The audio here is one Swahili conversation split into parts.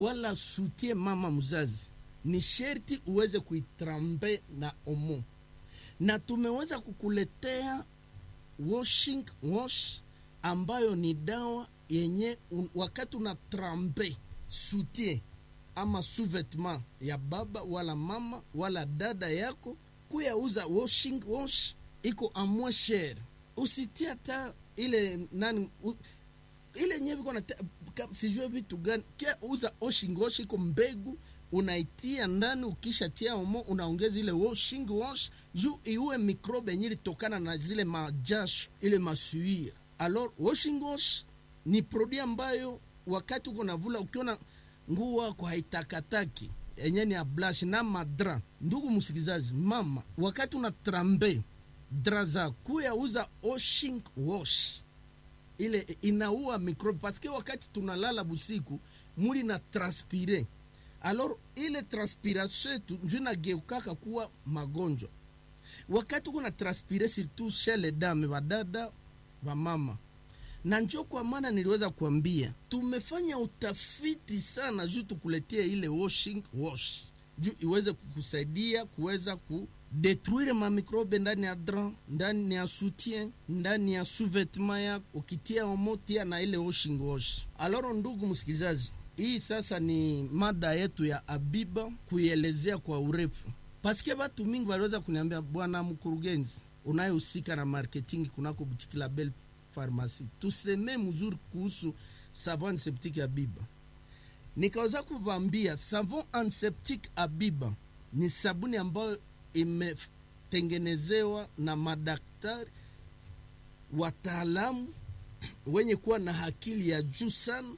wala sutie mama mzazi, ni sherti uweze kuitrambe na omo, na tumeweza kukuletea washing wash ambayo ni dawa yenye un, wakati una trambe sutie ama sous-vêtement ya baba wala mama wala dada yako kuyauza washing wash iko a moins cher, usitie hata ile nani u, ile nyewe iko na sijue vitu gani kia uza washing wash iko mbegu unaitia ndani, ukishatia omo unaongeza ile washing wash juu iue mikrobe yenye ilitokana na zile majasho ile masuia. Alors washing wash ni produit ambayo wakati uko navula, ukiona nguo wako haitakataki yenye ni ya blush na madra. Ndugu msikilizaji, mama, wakati una trambe dra za kuya uza washing wash ile inaua mikrobe, paske wakati tunalala busiku mwili na transpire alors ile transpiration yetu njo inageukaka kuwa magonjwa. Wakati uko na transpire surtout chez les dames, vadada vamama, na njo kwa maana niliweza kuambia tumefanya utafiti sana juu tukuletie ile washing wash juu iweze kukusaidia kuweza ku detruire mamikrobe ndani ya dra, ndani ya soutien, ndani ya sous-vêtement yako, ukitia omo tia na ile washing wash. Alors ndugu msikilizaji, hii sasa ni mada yetu ya Abiba kuielezea kwa urefu, paske batu mingi waliweza kuniambia, bwana mkurugenzi unayehusika na marketing kunako butiki la Belle Pharmacie, tuseme mzuri kuhusu savon antiseptique Abiba. Nikaweza kuvambia savon antiseptique Abiba ni sabuni ambayo imetengenezewa na madaktari wataalamu wenye kuwa na akili ya juu sana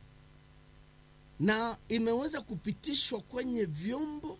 na imeweza kupitishwa kwenye vyombo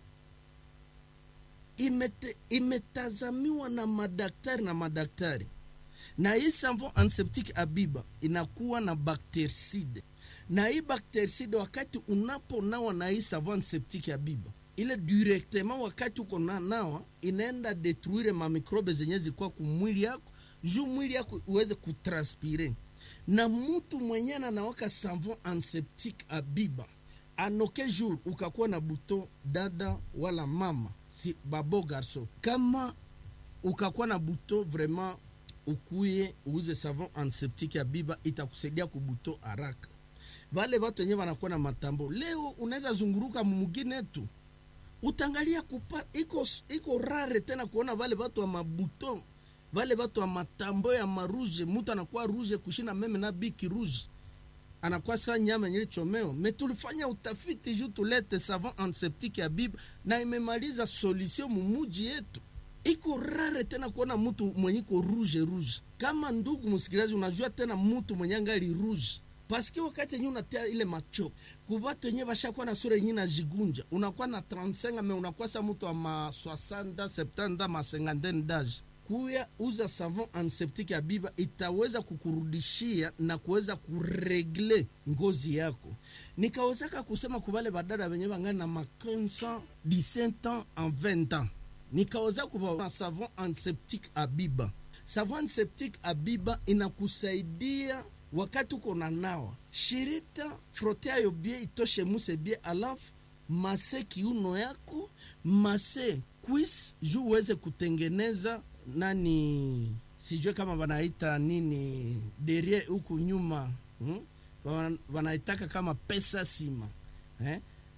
imete, imetazamiwa na madaktari na madaktari na hii savon antiseptique Abiba inakuwa na bactericide, na hii bactericide wakati unaponawa na hii savon antiseptique Abiba ile directement, wakati uko na nawa inaenda detruire mamikrobe zenye zikuwa kumwili yako juu mwili yako uweze kutranspire na mutu mwenye anawaka savon antiseptique Abiba anoke jour ukakuwa na buto dada wala mama si babo garso, kama ukakuwa na buto vraiment, ukuye uuze savon antiseptique Abiba itakusaidia kubuto haraka. Vale watu wenyewe wanakuwa na matambo, leo unaweza zunguruka mumugine tu utangalia kupa iko, iko rare tena kuona vale watu wa mabuto vale watu wa matambo ya maruje, mutu anakuwa ruje kushina meme na biki ruje anakuwa saa nyama yenye chomeo. Me tulifanya utafiti juu tulete savon antiseptique ya Biba na imemaliza solution mumuji yetu. Iko rare tena kuona mtu mwenye iko rouge rouge. Kama ndugu msikilizaji, unajua tena mtu mwenye angali rouge paske wakati yenye unatia ile macho kubatu yenye bashakuwa na sura yenye najigunja, unakuwa na 35 me unakuwa sa mtu wa ma 60 70 ma 50 d'age kuya uza savon antiseptique ya Biba itaweza kukurudishia na kuweza kuregle ngozi yako. Nikawezaka kusema kubale badada wenye bangani na ma 15 17 ans en 20 ans, nikaweza kuba savon antiseptique Abiba. Savon antiseptique Abiba inakusaidia wakati uko na nawa shirita frote ayo bie itoshe muse bie, alafu mase kiuno yako mase kwis juu uweze kutengeneza nani sijue kama wanaita nini derie huku nyuma hmm? wanaitaka kama pesa sima eh?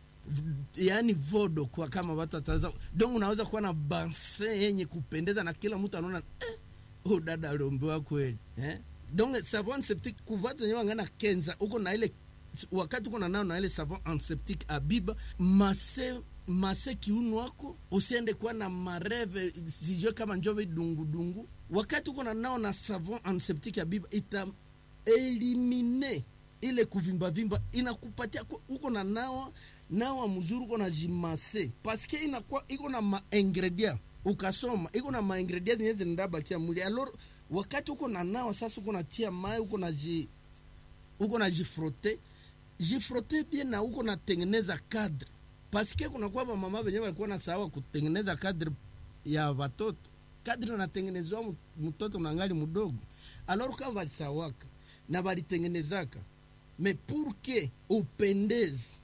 yaani vodo kwa kama watu wataza donc unaweza kuwa na banse yenye kupendeza na kila mtu anaona eh, oh, dada aliombewa kweli eh? donc savon antiseptique kuvatu wenyewe wangana kenza uko na ile wakati uko na nao na ile savon antiseptique Abiba mase mase kiuno wako usiende kuwa na mareve sijue kama njove dungudungu. Wakati uko na nao na savon antiseptique Abiba ita elimine ile kuvimbavimba, inakupatia uko na nawa nawa mzuri, uko na jimase paske inakuwa iko na maingredient ukasoma iko na maingredient zenye zinabakia mwili alors wakati uko na nawa sasa, uko natia mai uko na ji uko na jifrote jifrote bien na uko natengeneza cadre paske kuna kwa mama wenyewe walikuwa na sawa kutengeneza kadri ya watoto, kadri natengenezwa mtoto nangali mdogo, alors kama walisawaka na walitengenezaka me pour que upendeze